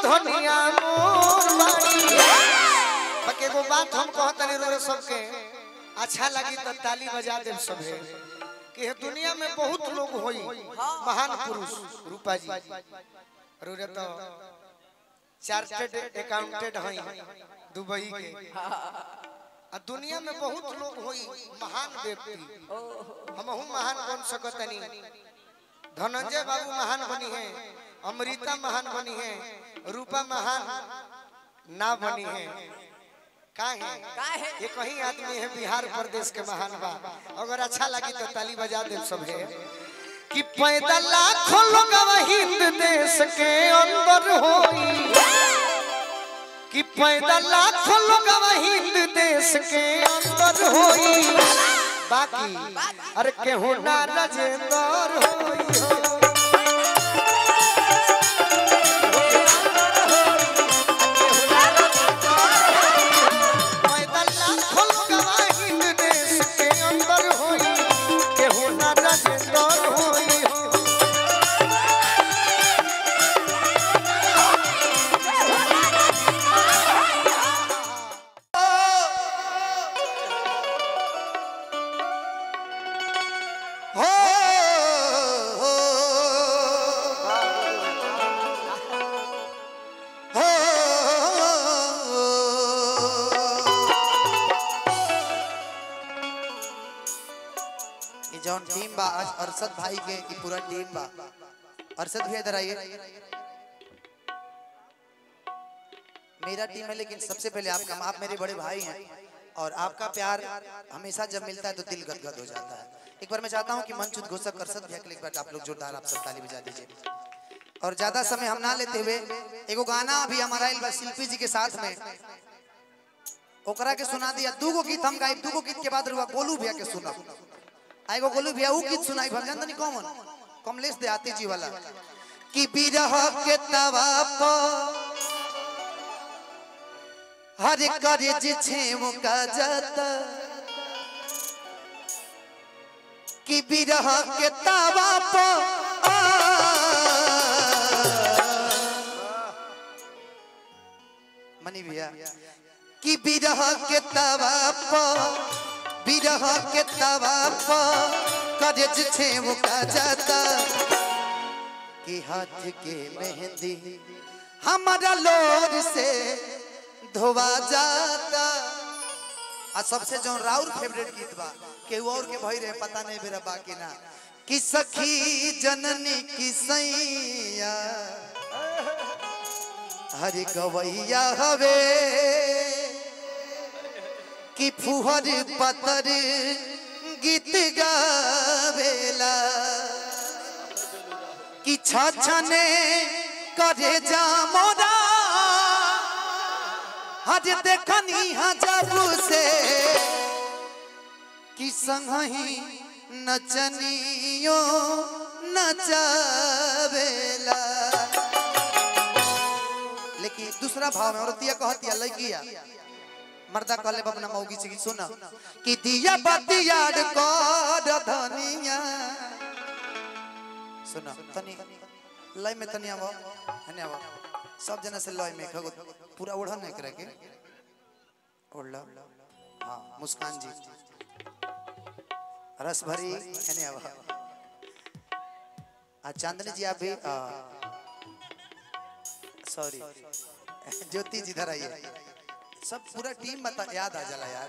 धनिया मोर बाड़ी बाकी एगो बात हम कहतनी रो सबके अच्छा लगी तो ताली बजा देव सबे कि ये दुनिया में बहुत लोग होई महान पुरुष रूपा जी रोरे तो चार्टेड अकाउंटेंट हई दुबई के आ दुनिया में बहुत लोग होई महान व्यक्ति हम हूँ महान बन सकतनी धनंजय बाबू महान बनी है अमृता महान बनी है रूपा महान ना बनी है का है काहे? ये कहीं आदमी है बिहार प्रदेश के महान बा अगर अच्छा लगी तो ताली बजा दे सब है कि पैदा लाखों लोग हिंद देश के अंदर होई कि पैदा लाखों लोग हिंद देश के अंदर होई बाकी अरे केहू ना राजेंद्र होई हो पैदा लाखों लोग हिंद देश के अंदर होई केहू ना राजेंद्र होई हो हो हो ये जौन टीम बा आज अरशद भाई के ई पूरा टीम बा अरशद भैया इधर आइए मेरा टीम है लेकिन सबसे पहले आपका आप मेरे बड़े भाई हैं और आपका प्यार हमेशा जब मिलता है तो दिल गदगद हो जाता है एक बार मैं चाहता हूं कि मंचुत घोषक अरशद भैया के लिए एक बार आप लोग जोरदार आप सब ताली बजा दीजिए और ज्यादा समय हम ना लेते हुए एगो गाना अभी हमारा आइल बा शिल्पी जी के साथ में ओकरा के सुना दिया दूगो गीत हम गाई दूगो गीत के बाद रुआ गोलू भैया के सुना आएगो गोलू भैया ऊ गीत सुनाई भजन तनी कौन कमलेश देहाती जी वाला कि बिरह के तवा पर हर करे जे छे मुका जाता कि बिरह के तवा पर मनी भैया कि बिरह के तवा पर बिरह के तवा पर करे छे मुका जाता कि हाथ के मेहंदी हमारा लोर से धोवा जाता आ सबसे जो राउर फेवरेट गीत बा केहू और के भई रहे पता नहीं मेरा बाकी ना कि सखी जननी की सैया हरि गवैया हवे कि फुहर पतर गीत गावेला कि छछने करे जा मोरा हज देखनी हा जब से कि संगही नचनियो नचावेला लेकिन दूसरा भाव में औरतिया कहतिया लगिया मर्दा कहले बबना मौगी से कि सुन कि दिया बतियाड़ कर धनिया सुन तनी लय में तनी आवो हने आवो सब जना से लय में खगो पूरा ओढ़न नहीं करे के ओढ़ लो हां मुस्कान जी रस भरी हने आवो आ चांदनी जी आप भी सॉरी ज्योति जी इधर आइए सब पूरा टीम बता याद आ जाला यार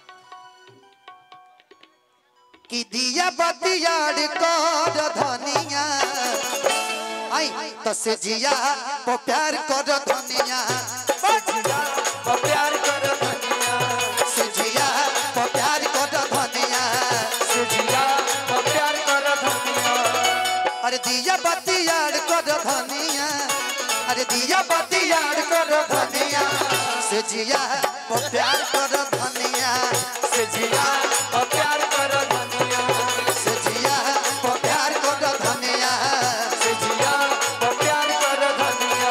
कि दिया बतियाड़ कर धनिया आई तो से जिया को प्यार कर धनिया से जिया को प्यार कर धनिया से जिया को प्यार कर धनिया से जिया को प्यार कर धनिया अरे दिया बतियाड़ कर धनिया अरे दिया बतियाड़ कर धनिया से जिया को प्यार कर धनिया से जिया को प्यार कर धनिया से जिया को प्यार कर धनिया से जिया को प्यार कर धनिया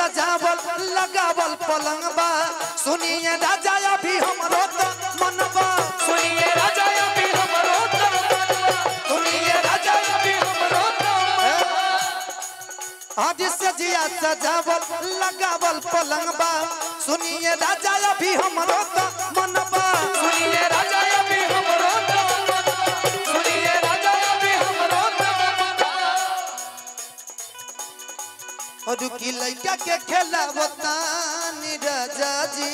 सजावल लगावल पलंगबा सुनिए राजा अभी हमरो तो मनबा सुनिए राजा अभी हमरो तो मनवा सुनिए राजा अभी हमरो तो आज सजिया सजावल लगावल पलंगबा सुनिए राजा अभी हमरो तो मनबा सुनिए राजा अभी हमरो तो मनवा सुनिए राजा अभी हमरो तो मनवा और की लइका के खेलावतानी राजा जी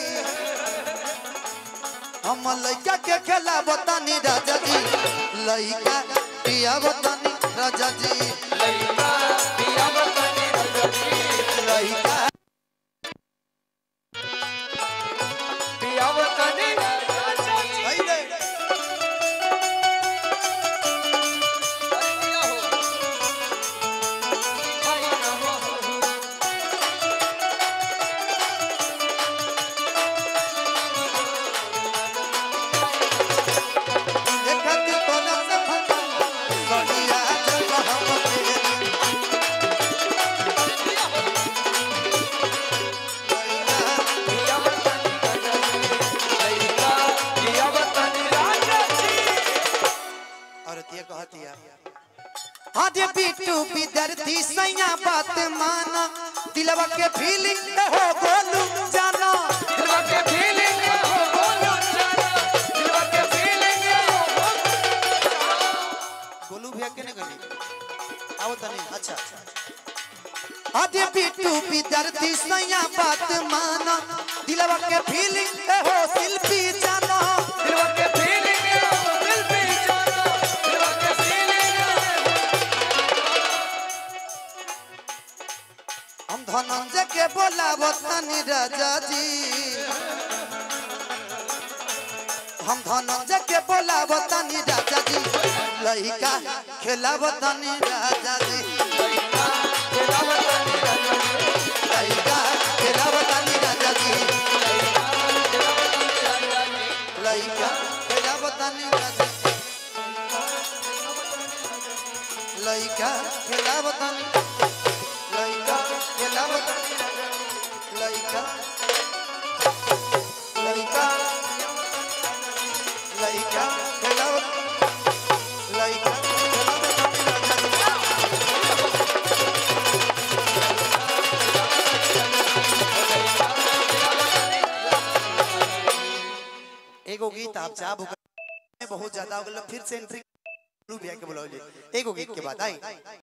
हम लइका के खेलावतानी राजा जी लइका पियावतानी राजा जी लइका पिया बतनी रजनी लइका पिया बतनी रजनी आई रे देखा के तोना से फटा सड़िया जब हम तेरी पिया बतनी रजनी लइका पिया बतनी रजनी औरतिया कहतिया अरे बिट्टू विद्यार्थी सैया बात माना दिलवा के फीलिंग हो बोलू जाना दिलवा के फीलिंग हो बोलो जाना दिलवा के फीलिंग हो बोलो गोलू भैया के ने गली आओ तनी अच्छा अरे बिट्टू विद्यार्थी सैया बात माना दिलवा के फीलिंग हो शिल्पी जाना दिलवा के फीलिंग हो दिल पे जाना दिलवा के फीलिंग हम धनंजय के बोलावो तनी राजा जी हम धनंजय के बोलावो तनी राजा जी लइका खेलावो तनी राजा जी दिलवा बतनी रजनी लइका खेलावो तनी राजा जी लइका खेलावो तनी राजा लइका खेलावो तनी लइका खेलावो तनी लइका लइका लइका खेलावो लइका खेलावो तनी राजा जी एगो गीत आप चाह बहुत ज्यादा हो गया फिर से एंट्री भैया के बुलाओ एगो गीत के बाद आई